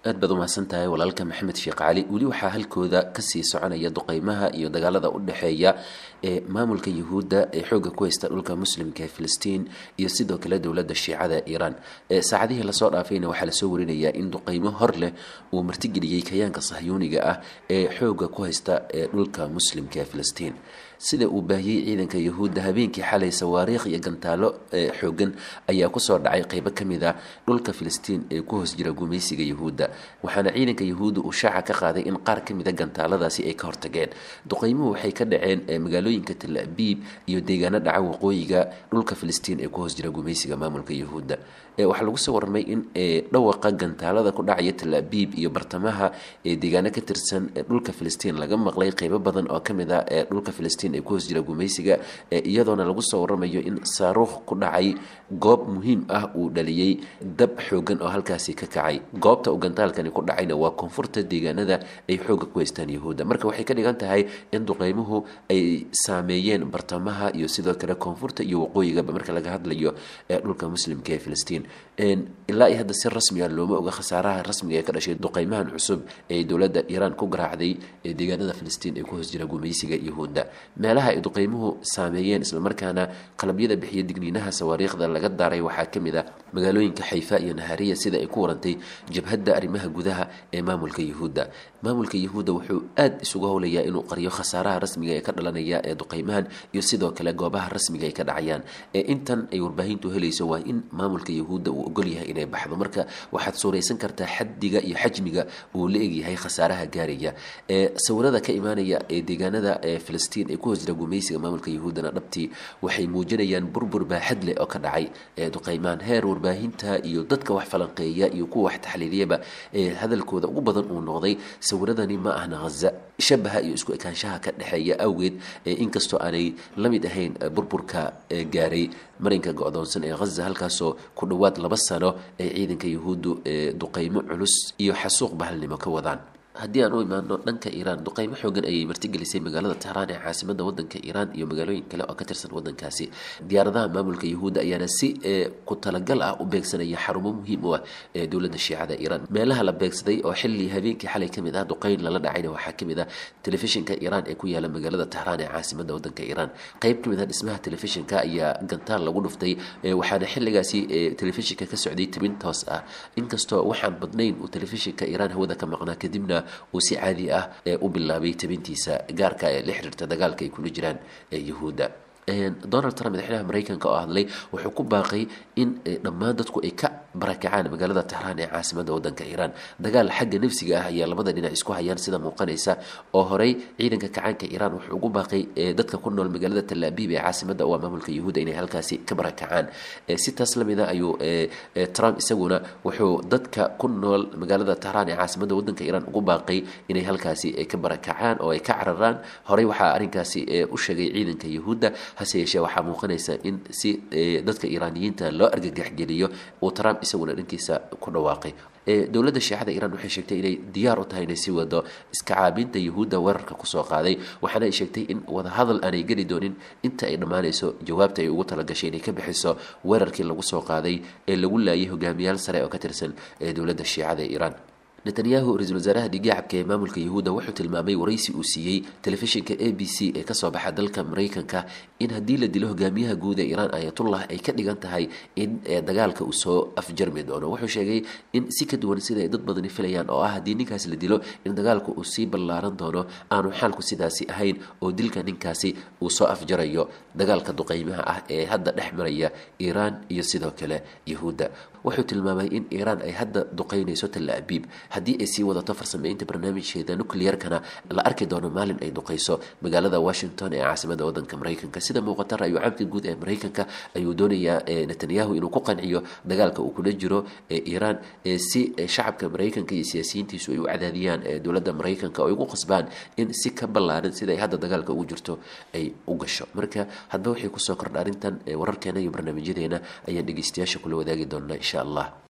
aad baad umahadsan tahay walaalka maxamed sheekh cali weli waxaa halkooda kasii soconaya duqeymaha iyo dagaalada u dhexeeya ee maamulka yuhuudda ee xooga ku haysta dhulka muslimka ee filistiin iyo sidoo kale dowladda shiicada iiraan saacadihii lasoo dhaafayna waxaa lasoo warinayaa in duqeymo hor leh uu martigeliyey kayaanka sahyuuniga ah ee xooga ku haysta ee dhulka muslimka ee filistiin sida uu baahiyey ciidanka yuhuudda habeenkii xalay sawaariikh iyo gantaalo xoogan ayaa kusoo dhacay qeybo kamid a dhulka filistiin ee ku hoos jira gumaysiga yuhuudda waxaana ciidanka yuhuudda uu shaaca ka qaaday in qaar kamid a gantaaladaasi ay ka hortageen duqeymuhu waxay ka dhaceen magaalooyinka tal abiib iyo deegaano dhaca waqooyiga dhulka filistiin ee ku hoos jira gumaysiga maamulka yuhuudda waxaa lagu soo warramay in dhawaqa gantaalada ku dhacaya tal abiib iyo bartamaha ee deegaano ka tirsan dhulka filistiin laga maqlay qeybo badan oo kamid a ee dhulka filistiin ee ku hoos jira gumaysiga iyadoona lagu soo waramayo in saaruukh ku dhacay goob muhiim ah uu dhaliyey dab xoogan oo halkaasi ka kacay goobta uu gantaalkani ku dhacayna waa koonfurta deegaanada ay xooga ku haystaan yuhuudda marka waxay ka dhigan tahay in duqeymuhu ay saameeyeen bartamaha iyo sidoo kale koonfurta iyo waqooyigaba marka laga hadlayo ee dhulka muslimka ee filistiin ilaa iyo hadda si rasmiga looma oga khasaaraha rasmiga ee ka dhashay duqeymahan cusub ee dowladda iiraan ku garaacday ee deegaanada filistiin ee ku hoos jira gumaysiga yuhuudda meelaha ay duqeymuhu saameeyeen islamarkaana qalabyada bixiya digniinaha sawaariikhda laga daaray waxaa kamid a magaalooyinka xayfa iyo nahariya sida ay ku warantay jabhadda arrimaha gudaha ee maamulka yuhuudda maamulka yuhuudda wuxuu aad isugu howlayaa inuu qariyo khasaaraha rasmiga ee ka dhalanaya ee duqeymahan iyo sidoo kale goobaha rasmiga ay ka dhacayaan ee intan ay warbaahintu helayso waa in maamulka yuhuudda uu ogol yahay inay baxdo marka waxaad suuraysan kartaa xaddiga iyo xajmiga uu la egyahay khasaaraha gaaraya ee sawirada ka imaanaya ee deegaanada ee filistiin ee ku hoos jira gumaysiga maamulka yuhuuddana dhabtii waxay muujinayaan burbur baaxad leh oo ka dhacay ee duqeymaan heer warbaahinta iyo dadka wax falanqeeya iyo kuwa wax taxliiliyaba ee hadalkooda ugu badan uu noqday sawiradani ma ahna haza shabaha iyo isku ekaanshaha ka dhexeeya awgeed inkastoo aanay la mid ahayn burburka gaaray marinka go-doonsan ee haza halkaasoo ku dhowaad laba sano ay ciidanka yuhuuddu duqeymo culus iyo xasuuq bahalnimo ka wadaan haddii aan u imaano dhanka iiraan duqeymo xoogan ayay martigelisay magaalada tehraan ee caasimada wadanka iiraan iyo magaalooyin kale oo ka tirsan wadankaasi diyaaradaha maamulka yuhuudda ayaana si ku talagal ah u beegsanaya xarumo muhiim u ah ee dowladda shiicada iiraan meelaha la beegsaday oo xilli habeenkii xalay kamid ah duqeyn lala dhacayna waxaa kamid ah telefishinka iiraan ee ku yaala magaalada tehraan ee caasimada wadanka iiraan qeyb kamid ah dhismaha telefishinka ayaa gantaal lagu dhuftay waxaana xilligaasi telefishinka ka socday tibin toos ah inkastoo waxaan badnayn uu telefishinka iiraan hawada ka maqnaa kadibna uu si caadi ah ee u bilaabay tabintiisa gaarka ee la xiriirta dagaalka ay kula jiraan yuhuudda donald trump madaxweynaha mareykanka oo hadlay wuxuu ku baaqay in dhammaan dadku ay ka barakacaan magaalada tehraan ee caasimada wadanka iiraan dagaal xagga nafsiga ah ayaa labada dhinac isku hayaan sida muuqanaysa oo horey ciidanka kacaanka iiraan wuxuu ugu baaqay dadka ku nool magaalada talaabiib ee caasimada waa maamulka yuhuudda inay halkaasi ka barakacaan si taas lamid a ayuu trump isaguna wuxuu dadka ku nool magaalada tehraan ee caasimada wadanka iiraan ugu baaqay inay halkaasi ka barakacaan oo ay ka cararaan horey waxaa arrinkaasi u sheegay ciidanka yuhuudda hase yeeshee waxaa muuqanaysa in si dadka iiraaniyiinta loo argagaxgeliyo uu trump isaguna dhankiisa ku dhawaaqay dowladda shiicada iiraan waxay sheegtay inay diyaar u tahay inay sii wado iska caabinta yuhuudda weerarka kusoo qaaday waxaana ay sheegtay in wadahadal aanay geli doonin inta ay dhammaanayso jawaabta ay ugu talagashay inay ka bixiso weerarkii lagu soo qaaday ee lagu laayay hogaamiyaal sare oo ka tirsan ee dowladda shiicada ee iiraan netanyahu ra-iisul wasaaraha dhigaacabka ee maamulka yuhuudda wuxuu tilmaamay waraysi uu siiyey telefishinka a b c ee kasoo baxa dalka mareykanka in haddii la dilo hogaamiyaha guud ee iiraan ayatullah ay ka dhigan tahay in dagaalka uu soo afjarmi doono wuxuu sheegay in si ka duwan sida ay dad badani filayaan oo ah haddii ninkaasi la dilo in dagaalku uu sii ballaaran doono aanu xaalku sidaasi ahayn oo dilka ninkaasi uu soo afjarayo dagaalka duqeymaha ah ee hadda dhex maraya iiraan iyo sidoo kale yuhuudda wuxuu tilmaamay in iiraan ay hadda duqeynayso talla abiib haddii ay sii wadato farsameynta barnaamijkeeda nuclearkana la arki doono maalin ay duqeyso magaalada washington ee caasimada wadanka mareykanka sida muuqata ra-yu caamka guud ee mareykanka ayuu doonayaa netanyahu inuu ku qanciyo dagaalka uu kula jiro ee iiraan si shacabka mareykanka iyo siyaasiyiintiisu ay u cadaadiyaan dowladda mareykanka oo ay ugu qasbaan in si ka ballaaran sida ay hadda dagaalka ugu jirto ay u gasho marka hadba waxay kusoo kordha arrintan wararkeena iyo barnaamijyadeena ayaan dhegeystayaasha kula wadaagi doonaa insha allah